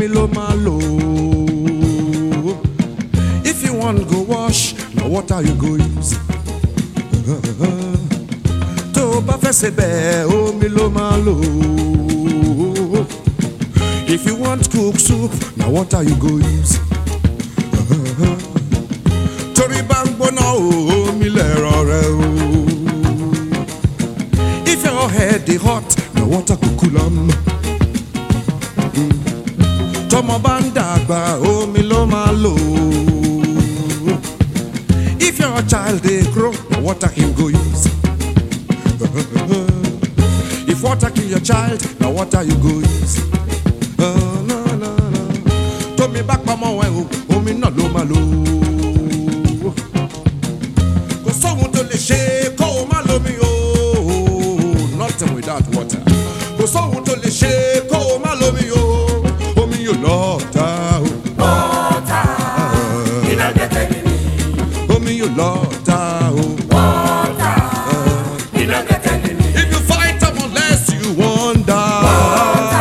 ló máa lò if you wan go wash na water you go use tó o bá fẹ́ ṣe bẹ́ẹ̀ omi ló máa lò if you want cook soup na water you go use torí bá ń gbóná o omi lẹ̀rọ rẹ o if your head dey hot na water go cool am. tọmọ bá ń dàgbà omi ló máa lò if your child dey grow na water him go use if water kill your child na water you go use Ah, na, na, na. tómi bá pamọ́ ẹ o omi náà ló máa lò kò sóhun tó lè ṣe kó o má lómi o nothing without water kò sóhun tó lè ṣe kó o má lómi o omi yóò lọ́ọ̀ta o. omi yóò lọ́ọ̀ta o. if you fight am unless you wan die.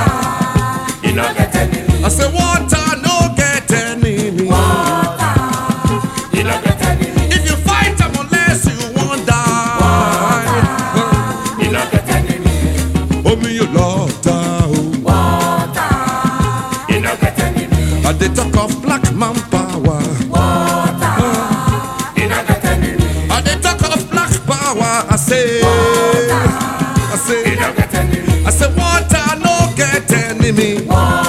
I say water no get enemy. If you fight am unless you wan die. Omi yóò lọ́ọ̀ta o. I dey talk of black man power. I dey talk of black power. I say, I say, I say water no get enemy.